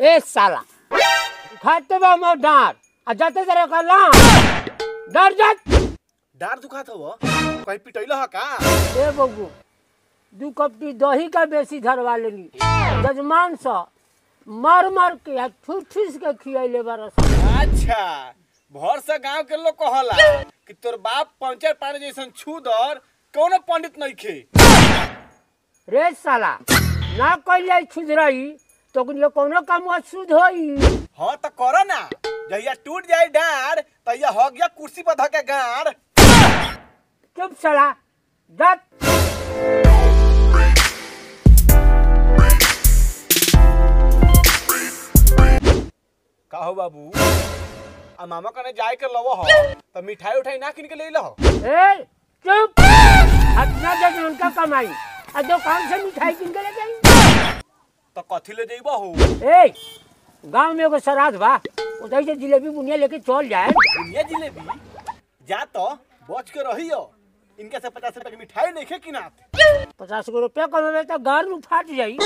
ए साला खाते बा मोर डांट आ जाते तेरे का ला डर जात डार दुखात हव कहीं पिटैल ह का ए बबू दू कपटी दही का बेसी धरवा लेनी जजमान सा मार मार के आ ठूस ठूस के खियाइले बरस अच्छा भर से गांव के लोग कहला कि तोर बाप पंचर पानी जैसन छू दर कौनो पंडित नहीं खे रे साला ना कइल जाई छुधरई तो कुछ कोनो काम शुद्ध होई हाँ तो करो ना जहिया टूट जाए डार तहिया हो गया कुर्सी पर धके गाड़ चुप साला जात का हो बाबू आ मामा कने जाए के लव हो तो मिठाई उठाई ना किन के ले लहो ए चुप अपना जग उनका कमाई आ दुकान से मिठाई किन के ले जाई तो कथी ले जइबो हो ए गांव में एगो श्राद्ध बा उधर से जिलेबी बुनिया लेके चल जाए दुनिया जिलेबी जा तो बच के रहियो इनके से पचास रुपए की मिठाई नहीं खे किनात पचास गो रुपया कमेबे तो घर में फाट जाई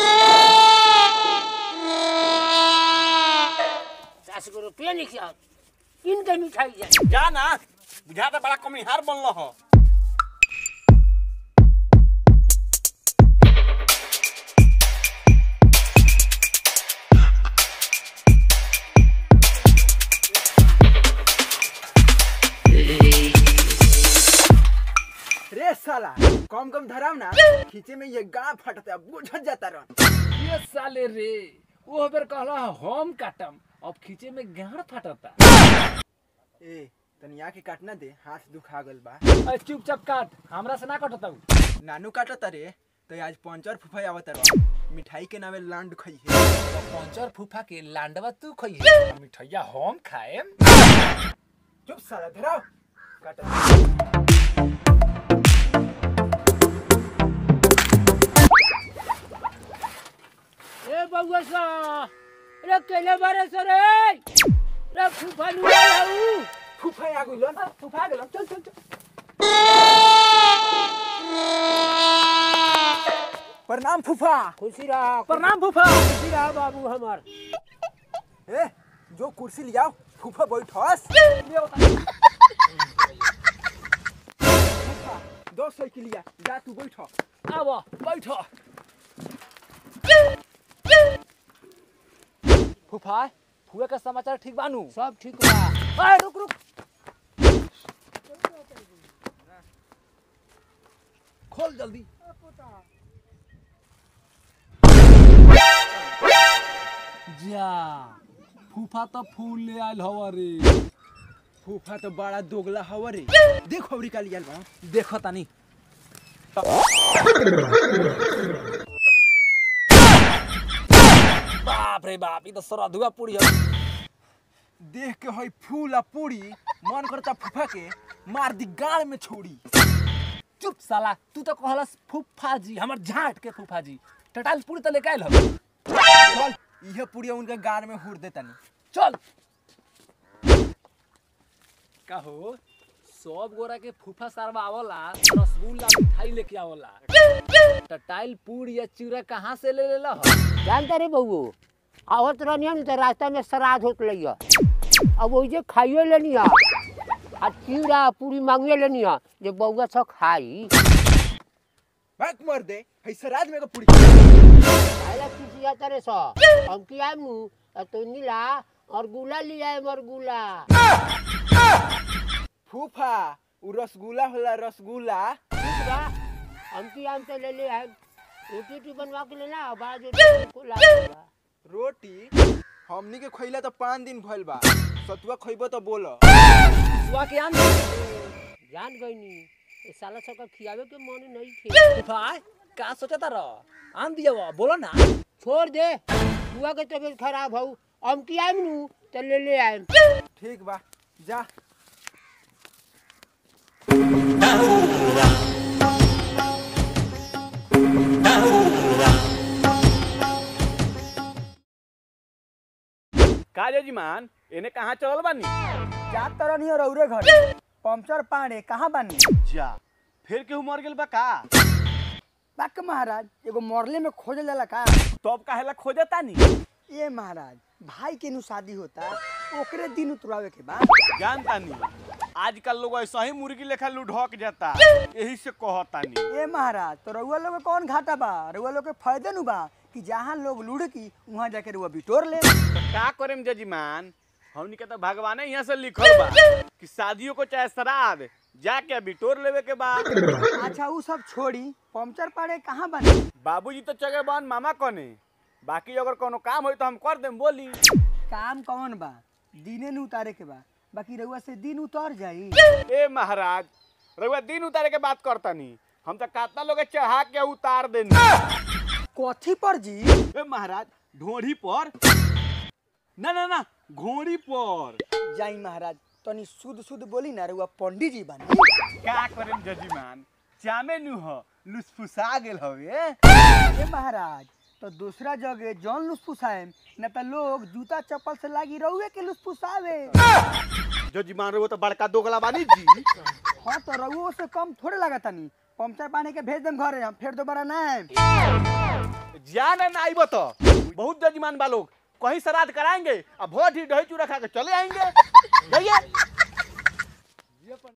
पचास गो रुपया निकल इनके मिठाई जाए जा ना बुझा तो बड़ा कमिहार बनल हो रे साला कम कम धराव ना खींचे में ये गाँव फटता बुझत जाता रह ये साले रे वो बेर कहला हम काटम अब खींचे में गाड़ फटता ए तनिया के काटना दे हाथ दुखा गल बा अरे चुपचाप काट हमरा से ना कटता उ। नानू काटता रे तो आज पंचर फुफाई आवत रह मिठाई के नामे लांड खई है तो पंचर फूफा के लांडवा तू खइहे आ मिठैया हम खाएम चुप साला धराव काट ए बउआ सा रे केले बारे से रे रे फूफा लुआ लाऊ फुफाई आ गइल फुफा गेल चल चल चल प्रणाम फूफा खुशी रहा प्रणाम फूफा खुशी रहा बाबू हमार ए जो कुर्सी लियाओ फूफा बैठस फूफा दो साइकिल लिया जा तू बैठ आब बैठ फूफा फुआ का समाचार ठीक बानू सब ठीक बा अरे रुक रुक खोल जल्दी जा फूफा तो फूल ले आयल हवा रे फूफा तो बड़ा दोगला हवा रे देखो अबरी का लिया बा देखो तानी बाप रे बाप ये तो सरधुआ पूरी है देख के हई फूल आ पूरी मन करता फूफा के मार दी गाड़ में छोड़ी चुप साला तू तो कहलस फूफा जी हमर झाट के फूफा जी टटाल पूरी तो लेके आयल हम चल यह पूरी उनके गाड़ में हुर देता नहीं चल कहो सब गोरा के फूफा सारवा आवला रसगुल्ला मिठाई लेके आवला टटाइल पूरी या चूरा कहाँ से ले लेला हो जानता रे बउओ आवत रहनी तो रास्ता में श्राद्ध होत लइया अब ओइजे खाइए लेनी आ आ चिड़ा पूरी मांगिए लेनी आ जे बउआ सब खाई भाग मर दे हई सराज में का पूरी आला किसी आता रे सा हम की आए मु तो नीला और गुला लिया है मर गुला फूफा उ रसगुल्ला होला रसगुल्ला ठीक बा हम की आम से ले ले आए रोटी रोटी बनवा के लेना बाद में को ला देगा। रोटी हमनी के खइला तो पाँच दिन भइल बा सतुआ खइबो तो बोल सुआ के आन जान गई नी ये साला सब का खियावे के मन नहीं थे फूफा का सोचता रह आन दिया वो बोलो ना छोड़ दे बुआ के तबीयत खराब हो हम की आए नु तो ले ले आए ठीक बा जा का जजमान एने कहाँ चलल बानी जा तरह नहीं रौरे घर पंचर पाड़े कहाँ बानी जा फिर केहू मर गेल बा का बाक महाराज एगो मरले में खोजल जाला का तब काहेला खोजता नी ए महाराज भाई के नु शादी होता ओकरे दिन उतरावे के बा जानता नहीं आजकल लोग ऐसा ही मुर्गी लेखा लुढ़क जाता यही से कहता नहीं ए महाराज तो रउआ लोग के कौन घाटा बा रउआ लोग के फायदे नु बा कि जहाँ लोग लुढ़की वहाँ जाके रउआ बिटोर ले का करेम जजमान हमनी के तो भगवाने यहाँ से लिखल बा कि शादियों को चाहे श्राद्ध जाके बिटोर लेवे के बाद अच्छा उ सब छोड़ी पंचर पाड़े कहाँ बने बाबूजी तो चगे बन मामा कने बाकी अगर कोनो काम होई तो हम कर देम बोली काम कौन बा दिने नु उतारे के बा बाकी रउआ से दिन उतर जाई ए महाराज रउआ दिन उतारे के बात करता नहीं हम तो कातना लोग के चढ़ा के उतार देनी कथी पर जी ए महाराज ढोढ़ी पर ना ना ना घोड़ी पर जाई महाराज तनी शुद्ध शुद्ध बोली ना रउआ पंडित जी बने का करेम जजीमान चामे नु हो लुसफुसा गेल हवे ए महाराज तो दूसरा जगह जौन लुसफुसाएम न त लोग जूता चप्पल से लागी रहुए के लुसफुसावे जजीमान रहो तो बड़का दोगला बानी जी हाँ तो रहुओ से कम थोड़े लगा तनी पंचर पानी के भेज देम घरे हम फिर दोबारा ना आएम जाने ना आइब तो बहुत जजीमान बा लोग कहीं श्राद्ध कराएंगे अब भोट ही दही चूड़ा खा के चले आएंगे जाइए